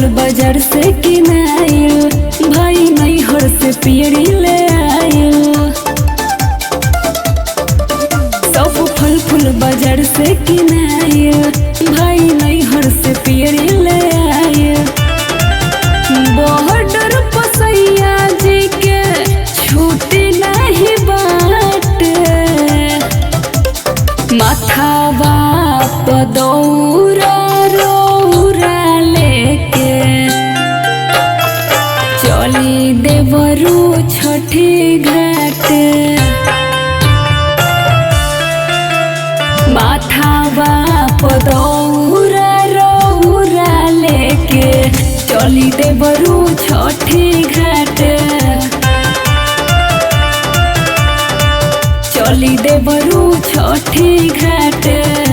फूल बाजार से किनाइल भाई नैहर से पियरी ले आइल सब फल फूल बाजार से किनाइल भाई नैहर से पियरी ले आइल बॉर्डर पसैया जी के छूटी नहीं बाटे माथा बाप दौरा रौरा लेके चली देवरू छठी घाट माथा बाप दौरा रौरा लेके चली देवरू छठी घाट चली देवरू छठी घाट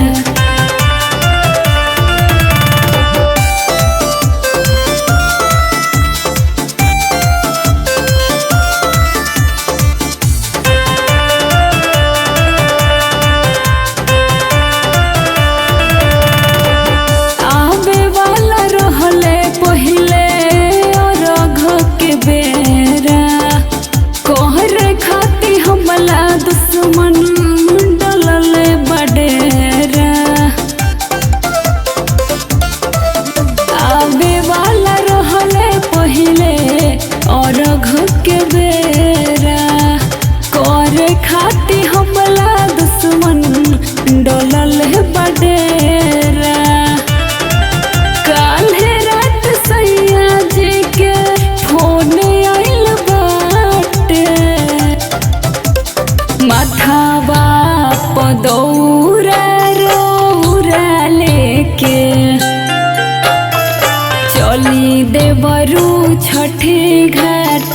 आवे वाला रहले पहिले अरघ के बेरा कहर खाती हमला दुश्मन डलल बडेरा आवे वाला रहले पहिले अरघ के बेरा करे खाती हमला दुश्मन डलल बडेरा काल्हे रात सैया जी के फोन आइल बाटे माथा बाप दौरा रौरा लेके चली देवरू छठी घाट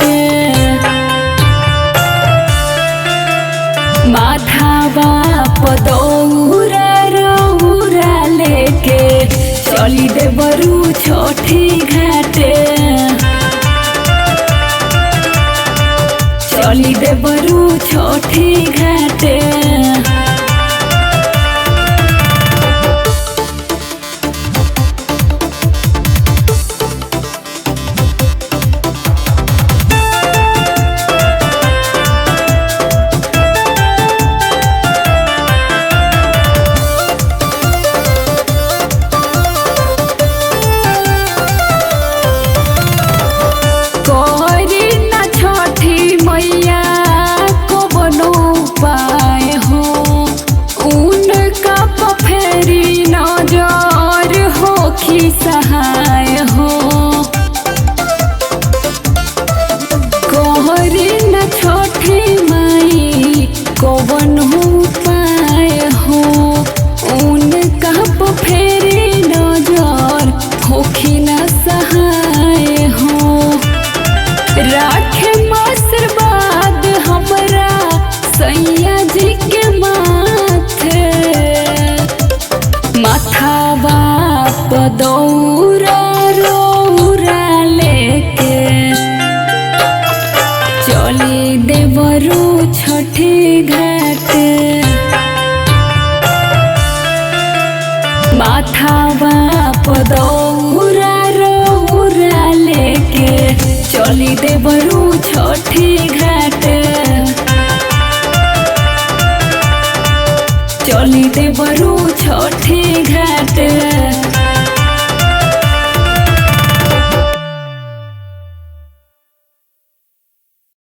माथा बाप दौरा रौरा लेके चली देवरू छठी घाटे चली देवरू छठी घाटे करी न छठी मैया को बनो पाए हो उनका पफेरी नजर होखी सहाय हो कहरी न छठी माई को बनो पाए हो उनका पफेरी नजर होखी न सहाय हो राखे आशीर्वाद हमरा सैया जी के माथे माथा बाप दौरा रौरा लेके चली देवरू छठी घाट माथा बाप दौरा रौरा लेके चली देवरू छठी घाट चली देवरू छठी घाट